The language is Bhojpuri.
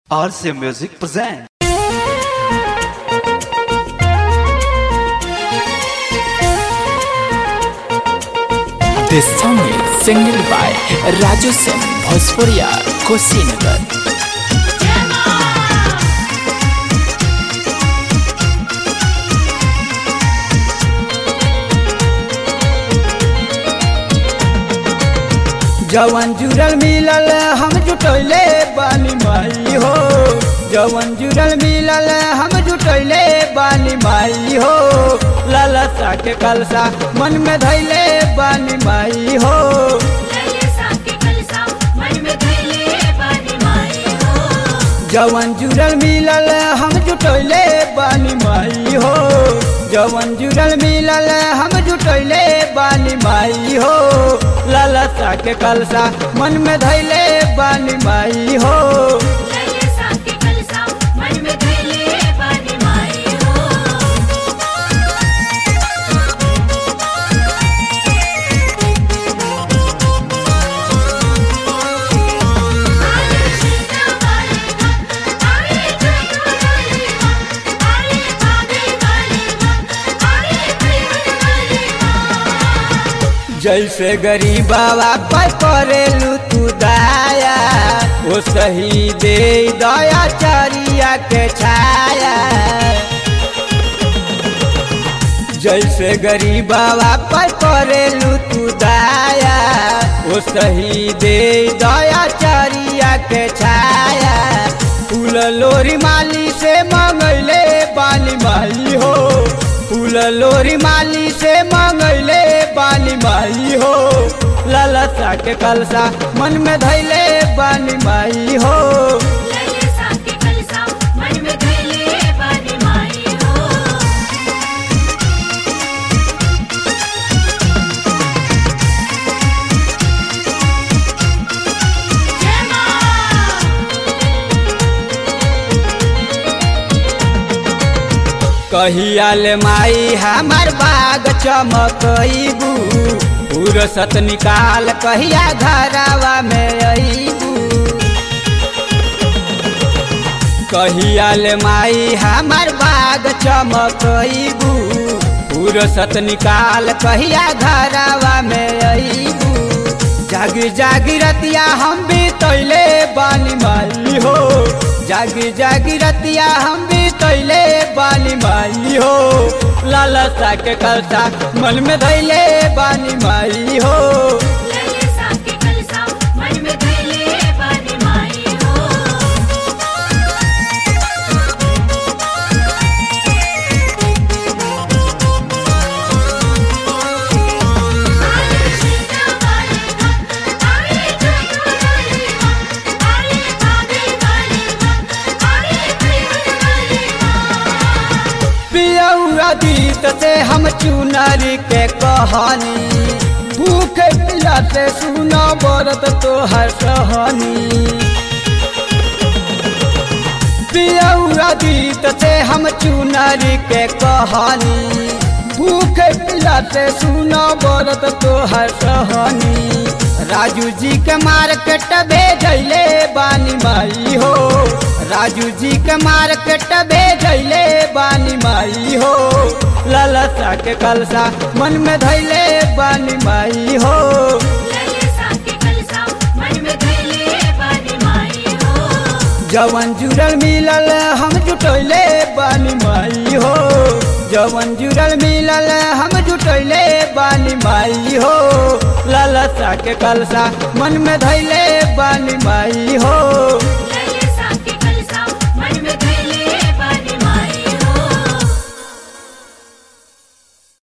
RC Music present. This song is sung by Raju Sen Bhojpuria Kushinagar. जवन जुड़ल मिलल हम जुटैले बानी माई हो जवन जुड़ल मिलल हम जुटैले बानी माई हो लालसा के कलसा मन में धैले बानी माई हो जवन जुड़ल मिलल हम जुटैले बानी माई हो जवन जुड़ल मिलल हम जुटैले बानी माई हो लालसा के कलसा मन में धैले बानी माई हो जैसे गरीबावा पर करेलू तू दाया ओ सही दे दया चरिया के छाया जैसे गरीबावा पर करेलू तू दाया ओ सही दे दया चरिया के छाया फूल लोरी माली से मंगैले बाली माई हो फूल लोरी माली से मंगैले बानी माई हो लालसा के कलसा मन में धैले बानी माई हो कहियाल माई हमार बाग चमकईबू फुरसत निकाल कहिया घरावा में अईबू कहियाल माई हमार बाग चमकईबू फुरसत निकाल कहिया घरावा में अईबू जागी जागी रतिया हम भी तैले बानी माई हो जागी जागी रतिया हम भी तैले बानी माई हो लालसा के कलसा मन में धैले बानी माई हो अतीत से हम चुनरी के कहानी भूख पिला से सुना बरत तो हर सहनी अतीत से हम चुनरी के कहानी भूख पिला से सुना बरत तो हर सहनी राजू जी के मार्केट भेजले बानी माई हो राजू जी के मार्केट भेजले बानी माई हो लालसा के कलसा मन में धैले बानी माई हो जवन जुड़ल मिलल हम जुटैले बानी माई हो जवन जुड़ल मिलल हम जुटैले बानी माई हो लालसा के कलसा मन में धैले बानी माई हो